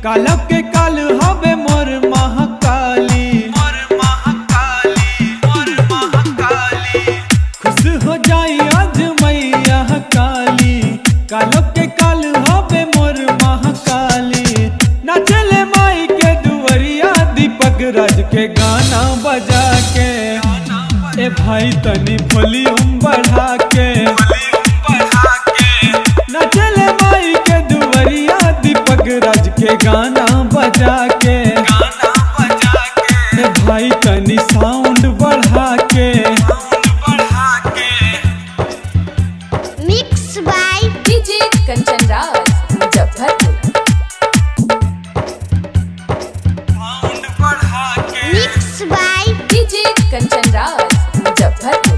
कालब के काल हवे मोर महाकाली मोर महाकाली मोर महाकाली खुश हो जाई आज मैया काली कालब के काल हवे मोर महाकाली नाचले माई के दुवरिया दीपक राज के गाना बजा के ए भाई तनी वॉल्यूम बढ़ा के नचले माई के दुवरिया दीपक राज के गाना बजा के ए भाई तनी साउंड बढ़ा के Mixed by DJ Kanchan Raj Muzaffarpur Mixed by DJ Kanchan Raj Muzaffarpur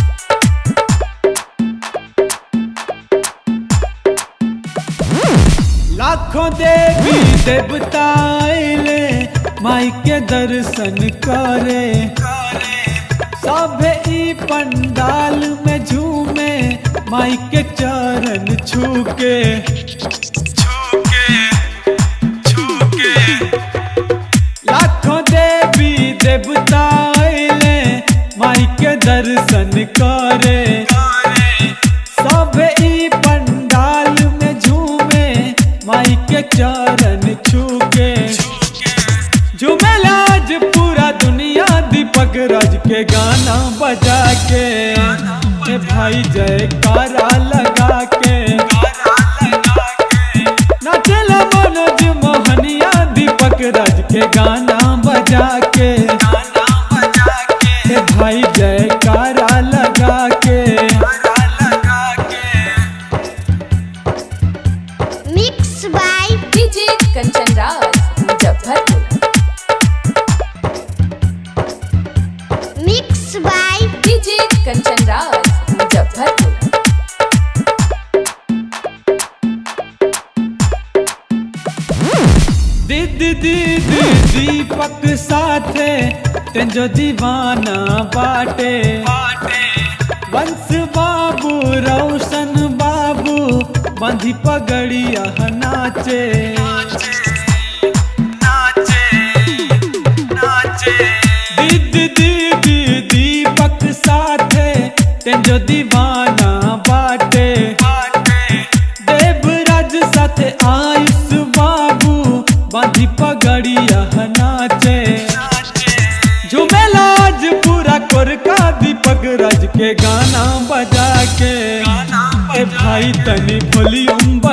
लाखों देवी देवता आइले माई के दर्शन करे सभे ई पंडाल में झूमे माई के चरण छू के लाखों देवी देवता आइले माई के दर्शन करे सब ई पंडाल में झूमे माई के चरण छूके झूमेला आज पूरा दुनिया दीपक राज के गाना बजा के ए भाई जयकारा लगा के नाचला मनोज मोहनिया दीपक राज के गाना बजा के ए भाई जयकारा लगा के Mixed by DJ Kanchan Raj Muzaffarpur Mixed by DJ Kanchan Raj Muzaffarpur दीदी दीदी दीपक साथे तेंजो दीवाना बाटे वंश बाबू रोशन बाबू बंधी पगड़िया नाचे दीदी दीदी दीपक साथे तेंजो दीवाना बाटे देवराज साथे आयुष बाबू बांधी पगड़िया नाचे झूमेला आज पूरा कोरका दीपक राज के गाना बजा के ए भाई तनी वॉल्यूम